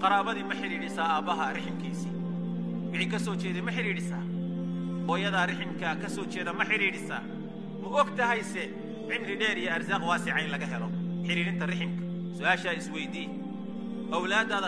qaraabadii ma xidhiidhisaa aabbaha riximkiisii wixii ka soo jeeday ma xidhiidhisaa hooyadaa riximkaa ka soo jeeda ma xidhiidhisaa ma og tahayse cimri dheer iyo arsaaq waasica in laga helo xidhiidhinta riximka su-aashaa isweydii awlaaddaada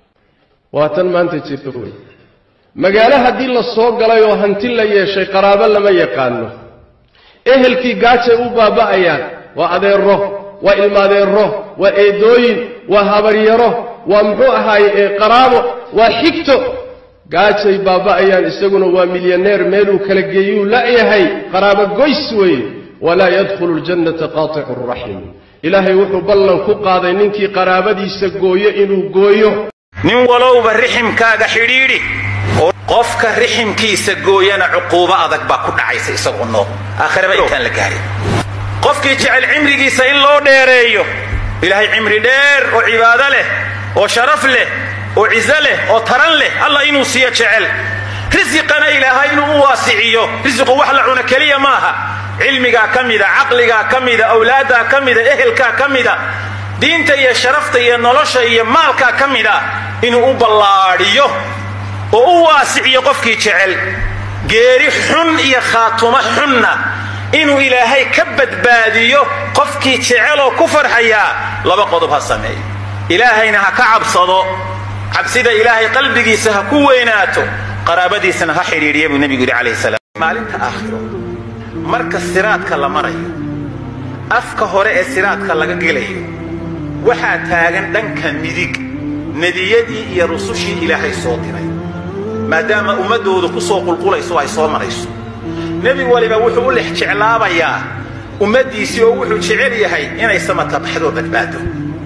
waa tan maanta jirta wey magaalo haddii la soo galay oo hanti la yeeshay qaraabo lama yaqaano ehelkii gaajay u baaba'ayaan waa adeero waa ilmaadeero waa eedooyin waa habaryaro waa muxuu ahaaye ee qaraabo waa xigto gaajay baaba'ayaan isaguna waa milyaneer meeluu kala geeyuu la'yahay qaraabo goys weeye walaa yadkhulu ljannata qaaticu raxim ilaahay wuxuu ballan ku qaaday ninkii qaraabadiisa gooyo inuu gooyo nin walowba riximkaaga xidhiidhi oo qofka riximkiisa gooyana cuquubo adag baa ku dhacaysa isagoo nool aakhiraba intaan la gaarin qofkii jecel cimrigiisa in loo dheereeyo ilaahay cimri dheer oo cibaado leh oo sharaf leh oo ciso leh oo taran leh allah inuu siiyo jecel risiqana ilaahay inuu u waasiciyo risiqu wax la cuno keliya maaha cilmigaa ka mida caqligaa ka mida awlaaddaa ka mida ehelkaa ka mida diinta iyo sharafta iyo nolosha iyo maalkaa ka mida inuu u ballaadhiyo oo u waasiciyo qofkii jecel geeri xun iyo khaatumo xunna inuu ilaahay ka badbaadiyo qofkii jeceloo ku farxayaa laba qodob ha sameeyo ilaahayna ha ka cabsado cabsida ilaahay qalbigiisa ha ku weynaato qaraabadiisana ha xidhiidhiya buu nebigu yidhi calayhi salaam maalinta aakhiro marka siraadka la marayo afka hore ee siraadka laga gelayo waxaa taagan dhanka midig nebiyadii iyo rusushii ilaahay soo diray maadaama ummaddoodu ku soo qulqulayso ay soo marayso nebi waliba wuxuu u lex jeclaabayaa ummaddiisii oo wuxuu jecel yahay inay samata baxdoo badbaado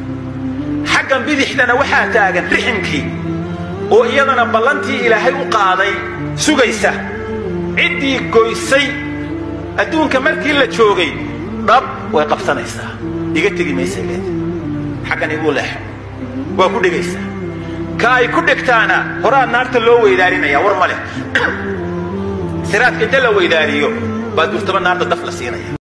xaggan bidixdana waxaa taagan riximkii oo iyadana ballantii ilaahay u qaaday sugaysa ciddii goysay adduunka markii la joogay dhab way qabsanaysaa iga tegi maysay leeda xaggan iguu leexo waa ku dhegaysaa ka ay ku dhegtaana horaa naarta loo weydaarinaya war ma leh siraadka inta la weydaariyo baa durtaba naarta daf la siinaya